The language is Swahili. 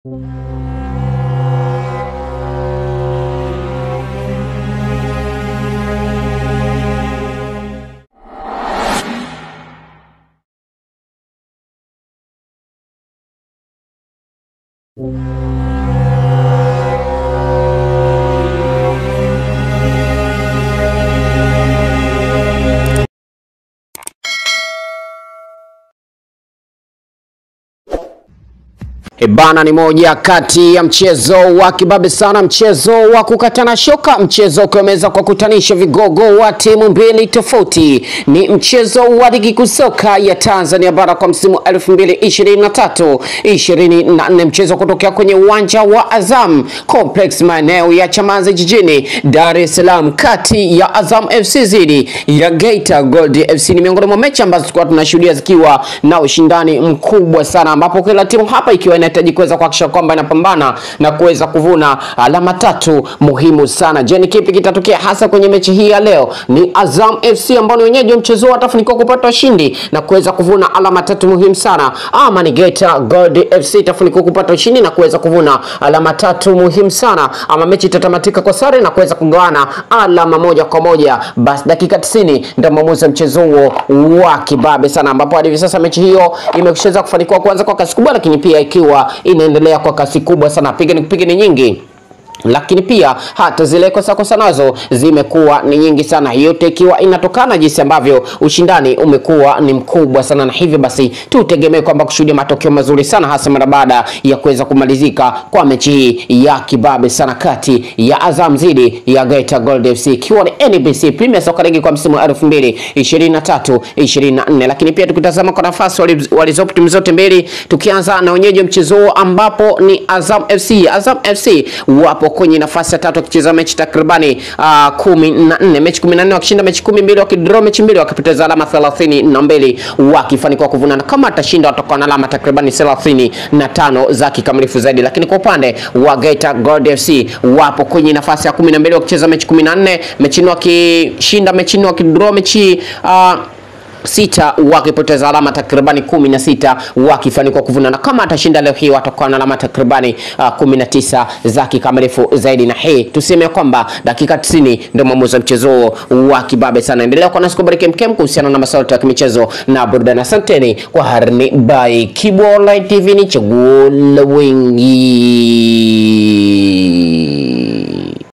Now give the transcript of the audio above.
Ebana ni moja kati ya mchezo wa kibabe sana, mchezo wa kukatana shoka, mchezo ukiweza kwa kutanisha vigogo wa timu mbili tofauti. Ni mchezo wa ligi kuu soka ya Tanzania bara kwa msimu 2023 24, mchezo kutokea kwenye uwanja wa Azam Complex maeneo ya Chamazi jijini Dar es Salaam, kati ya Azam FC dhidi ya Geita Gold FC. Ni miongoni mwa mechi ambazo tulikuwa tunashuhudia zikiwa na ushindani mkubwa sana, ambapo kila timu hapa ikiwa inahitaji kuweza kuhakikisha kwamba inapambana na kuweza kuvuna alama tatu muhimu sana. Je, ni kipi kitatokea hasa kwenye mechi hii ya leo? Ni Azam FC ambao ni wenyeji wa mchezo huu watafanikiwa kupata ushindi na kuweza kuvuna alama tatu muhimu sana, ama ni Geita Gold FC itafanikiwa kupata ushindi na kuweza kuvuna alama tatu muhimu sana, ama mechi itatamatika kwa sare na kuweza kugawana alama moja kwa moja. Basi dakika 90 ndio maamuzi ya mchezo huo wa kibabe sana, ambapo hadi hivi sasa mechi hiyo imeshaweza kufanikiwa kuanza kwa kasi kubwa, lakini pia ikiwa inaendelea kwa kasi kubwa sana, piga ni kupiga ni nyingi lakini pia hata zile kosa kosa nazo zimekuwa ni nyingi sana, yote ikiwa inatokana jinsi ambavyo ushindani umekuwa ni mkubwa sana, na hivyo basi tutegemee kwamba kushuhudia matokeo mazuri sana, hasa mara baada ya kuweza kumalizika kwa mechi hii ya kibabe sana kati ya Azam dhidi ya Geita Gold FC, ikiwa ni NBC Premier Soccer League kwa msimu wa 2023 24. Lakini pia tukitazama kwa nafasi walizopo timu zote mbili, tukianza na wenyeji wa mchezo huo ambapo ni Azam FC. Azam FC wapo kwenye nafasi ya tatu wakicheza mechi takribani uh, kumi na nne mechi kumi na nne wakishinda mechi kumi mbili wakidraw mechi mbili wakipoteza alama thelathini na mbili wakifanikiwa kuvuna na kama atashinda watakuwa na alama takribani thelathini na tano za kikamilifu zaidi. Lakini kwa upande wa Geita Gold FC wapo kwenye nafasi ya kumi na mbili wakicheza mechi kumi na nne mechi nne wakishinda mechi nne wakidraw mechi uh, sita wakipoteza alama takribani kumi na sita wakifanikiwa kuvuna na kama atashinda leo hii watakuwa na alama takribani uh, kumi na tisa za kikamilifu zaidi. Na hii tuseme kwamba dakika 90 ndio mwamuzi wa mchezo huo wa kibabe sana. Endelea kuwa nasi kubariki mkem kuhusiana na masuala ya kimichezo na burudani. Asanteni kwa harni by Kibu Online TV, ni chaguo la wengi.